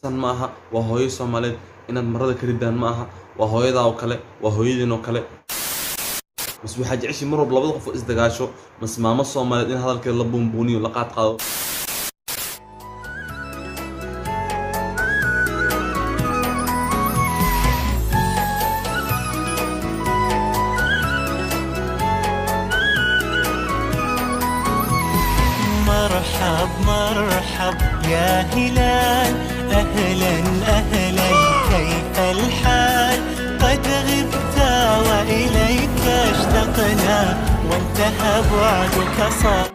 san ma aha waa hooyo soomaaliyeed inaad marada ka ridaan ma aha waa hooyadaa oo kale waa hooyadiin oo kale bas waxaa jeceshay mar walba labada qof oo isdagaasho mas maamo soomaaliyeed in hadalkeeda la buunbuuniyo la qaad qaado مرحب مرحب يا هلال أهلا أهلا كيف الحال قد غبت وإليك اشتقنا وانتهى بعدك صار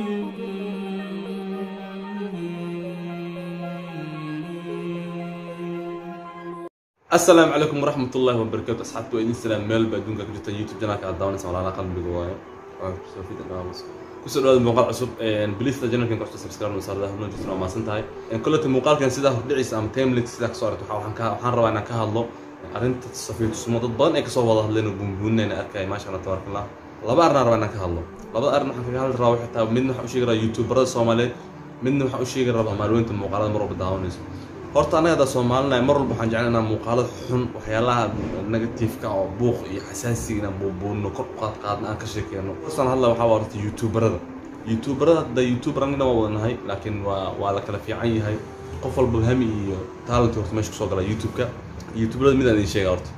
asalaamu calaykum waraxmat ullahi wabarakaatu asxaabta waa idin salaam meel ba adduunka ku jirta youtube janaalka aad daawanaysa walaala qalbiga waayo kusoo dhawaada muuqaal cusub bilista janalkan ku cusub subscribe noo saarada habnoo jirta waa maasan tahay koleta muuqaalkan sidaa hordhiciisa ama timelit sidaa kasoo aragto waxaan ka waxaan rabaa inaan ka hadlo arrinta safiitusmo dad badan ay kasoo wada hadleen oo buunbuuninayna arkaya maasha allah tabaarakallah laba arrin aan rabaa inaan ka hadlo labada arrin waxaan kaga hadli rabaa waxay tahay midna waxaan u sheegi rabaa youtuberada soomaaliyeed midna waxaan u sheegi rabaa maalweynta muuqaalada mar walba daawanayso horta annaga hadda soomaalinahay mar walba waxaan jeclay inaan muuqaalada xun waxyaalaha negatifeka oo buuq iyo xasaasiga inaan buubuunno kor u qaad qaadna aan ka sheekeyno kasaan hadla waxaa waa horta youtuberada youtuberada hadda youtuber annagana waa wadanahay laakiin waa waa la kala fiican yahay qof walba hami iyo talent horta meesha kusoo gala youtube-ka youtuberada midaan idin sheega horta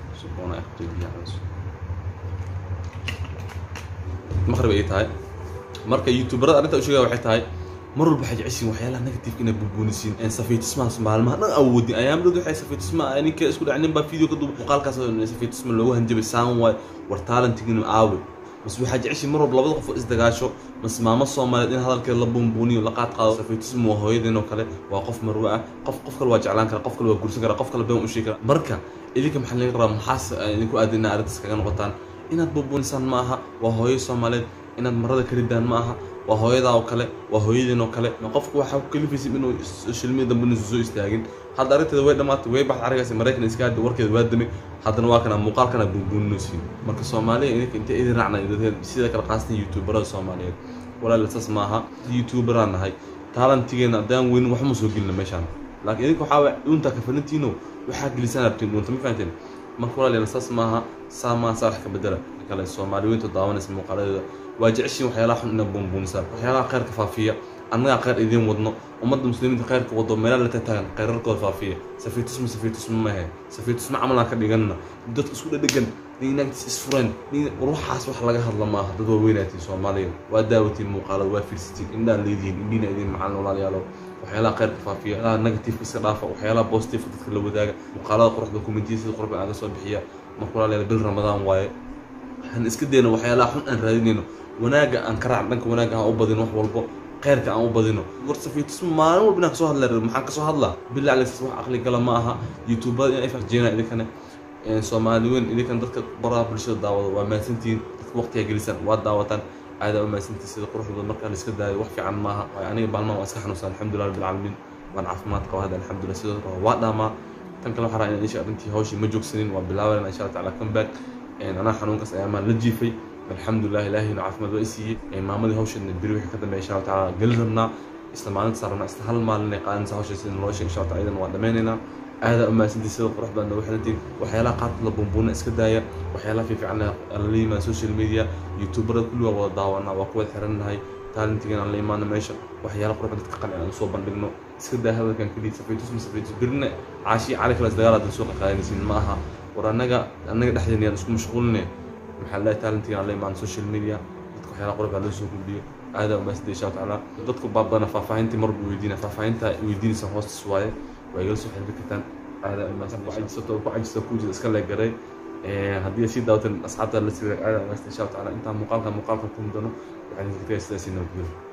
maqrib ay tahay marka youtuberada arrinta u sheegaya waxay tahay mar walba waxay jeceshiin waxyaalaha negative inaad bubuunisiin safiitismahaas maalmaha dhan awoodin ayaamdhood waxay safiitisma ninka isku dhac nin baa video ka duuba muuqaalkaas safiitisma loogu hanjabay saan waay war talentigina aawe bas waxaa jeceshiin mar walba labada qof oo isdagaasho mas maamo soomaaliyeed in hadalkeeda la buunbuuniyo la qaad qaado safiitisma waa hooyadeen oo kale waa qof marwe ah qof qof kale waa jeclaan kara qof kale waa guursan kara qof kale been u sheegi kara marka idinka maxaa laga rabaa maxaas idinku aadin inaa arrintaas kaga noqotaan inaad buunbuunisaan ma aha waa hooyo soomaaliyeed inaad marada ka ridaan ma aha waa hooyadaa oo kale waa hooyadiin oo kale qofku waxaa ku kalifaysa inuu shilmii dambe inuusan soo istaagin hadda arrinteeda way dhammaatay way baxda arigaas maraykan iska hadda warkeeda waa damay haddana waa kana muuqaalkana buunbuuninosiin marka soomaaliya idinka intay idin raacna sida kale qaasatan youtuberada soomaaliyeed walaal saas maaha youtuberaan nahay taalantigeena haddaan weynin waxma soo gelina meeshaan laakiin idinka waxaa waay dhuuntaa kafalintiino waxaa gelisaan rabtiin dhuunta ma fahanteen marka walaal saas maaha saa maaha saa wax ka bedela kale soomaaliyeynta daawanaysa muuqaaladeeda waa jeceshiin waxyaalaha xun inaad buunbuunisaan waxyaalaha khayrka faafiya annagaa khayr idiin wadno ummadda muslimiinta khayrka wado meelaha la tataagan khayrarkooda faafiya safiitusma safiitusma mahe safiitusma camalaa ka dhiganna dadka isku dhadhegan ninagtis isfureen ruuxaas wax laga hadla maaha dad waa weynaatiin soomaaliya waa daawatiin muuqaalada waa fiirsatiin indhaa leedihiin indhiina idiin macalin walaalayaalo waxyaalaha khayrka faafiya waxyaalaha negatifeka iska dhaafa waxyaalaha positifeka dadka la wadaaga muuqaalada quruxda kumentiya sida quruxda aga soo bixiya marka walaalayaal bil ramadaan waaye waxaan iska dayno waxyaalaha xun aan raadinayno wanaaga aan ka raacno dhanka wanaaga aan u badino wax walbo khayrka aan u badino war safiitisma maalin walba inaan kasoo hadla maxaan kasoo hadlaa bilaa alexis wax aqli gala ma aha youtubada in ay farjeena idinkane soomaali weyn idinkan dadka baraha bulshada daawado waa mahadsantihiin dadka waqtiga gelisaan waa daawataan aadaa u mahadsantihiin sida quruxdooda markaa la iska daayo wax fiican maaha aniga baalmaha waan iska xanuunsan alxamdulilah rabbil caalamiin waan caafimaad qaba hadda alxamdulilah sidoo kale waa dhaamaa tan kale waxaa rabaa inaan isha arrintii hawshii ma joogsanin waa bilaabanaa insha allah taala comeback anaa xanuunkaas ayaamaan la jiifay alxamdulilah ilaahiyna caafimaad waa isiiyey maamadii hawsheedna beri wixii ka dambeya insha allah tacaala geli rabnaa isla maalinta saar rabnaa isla hal maalin ay qaadanaysa hawsha sida loo sheeg insha allah taala idan waa dhammaynaynaa aadaa u mahadsantii sida qurux badan ugu xirantiin waxyaalaha qaarkood la buunbuuna iska daaya waxyaalaha fiifican la yimaada social media youtuberada kulli waa wada daawanaa waa kuwada xirannahay taalintigan aan la imaano meesha waxyaala qurux dadka qancin aan usoo bandhigno iska daa hadalkan keliya safiitus ma safiitus berina caashi cali kale isdagaal adan soo qaqaadanaysiin ma aha war annaga annaga dhexdeena yaan isku mashquuline maxaa leeyahay taalintigan aan la imaano social media dadka waxyaala qurux baa loo soo gudbiyo aadaa u mahadsantii insha allah tacaala dadku baabadana faahfaahintii marba weydiina faahfaahinta weydiinaysa hoostas waaye waa igala soo xiriiri kartaan aadaa u mahadsan ku cajisato ku cajisa ku jira iska leegaray haddii sii daawatan asxaabta la sii aada u mahadsan insha allah tacaala intaan muuqaalka muuqaalka ku mudano waxaan idinka tagay sidaasi nabadgelyo